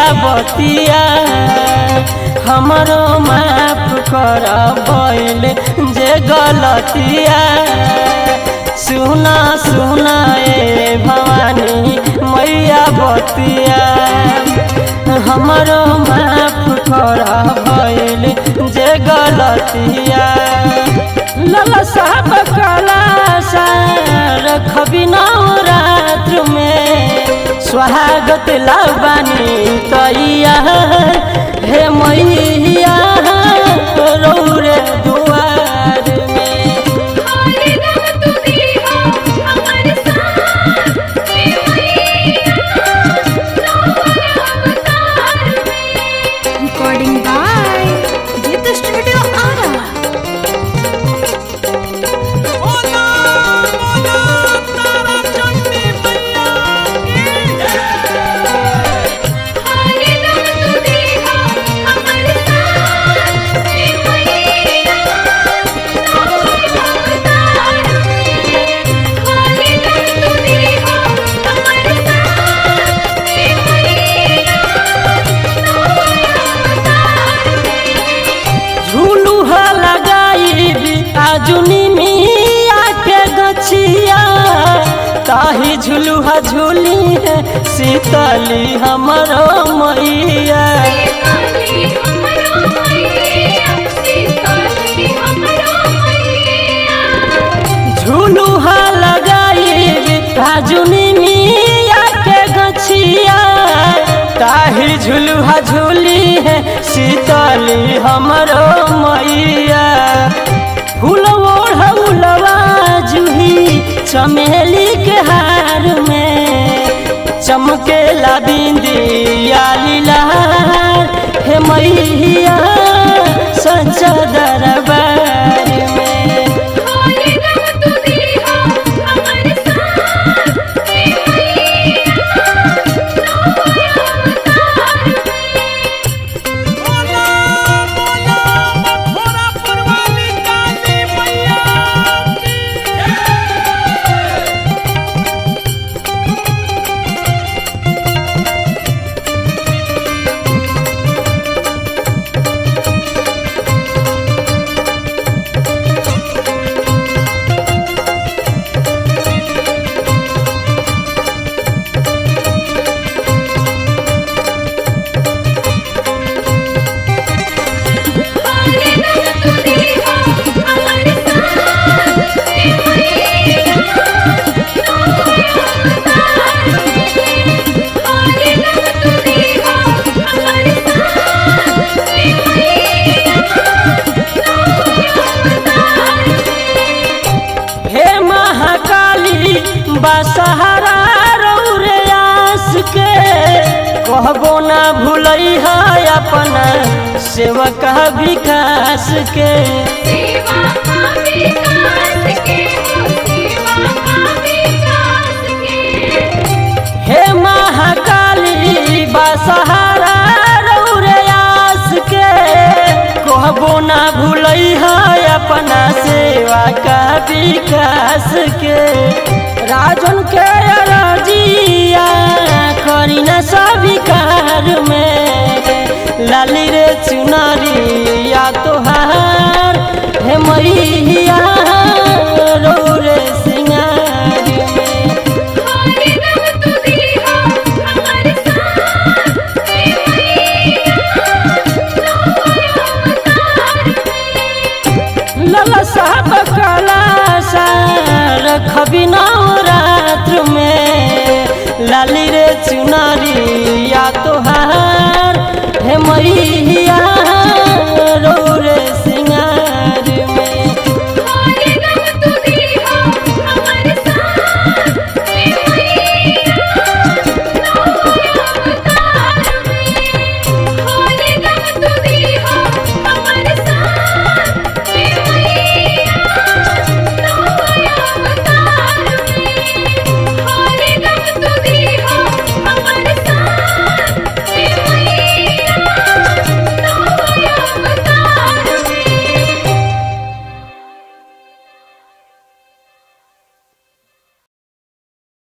बतिया हमरो माफ कर बैल जे गलतिया सुना सुना ए भवानी मैया बतिया हमरो माफ कर बैल जे गलतिया लला साहब कला रखबी नवरात्र में स्वागत लाबानी तैया हे मैया रौरे दुआर में Recording by Gita Studio Ara. बोला बोला तारा चंडी मैया की झूलुहा लगाई आजुनी मिया के गछिया ताही झुलुहा झूली है शीतली हमरो मैया झूलुहा लगाई आजुनी मिया के गछिया ताही झुलुहा झूली है शीतली हमरो मैया फूल ओढ़ौलवा जूही चमेली के हार में चमकेला बिंदिया लीलार हे मैया सच्चा दरबार में बोला बोला मथुरा पुरवाली काली मैया की हे महाकाली बसहरा रौरे आस के कहबो ना भूलई है अपना सेवक विकास के हे महाकाली बसहरा रौरे आस के कहबो ना भूलई है अपना सेवा का विकास के राजन के रजिया करी न सविकार में लाली रे चुनरिया तोहार हे मैया रौरे सिंगार में लला साहब कला रखबी नवरात्र में लाली रे चुनरिया तोहार हे मैया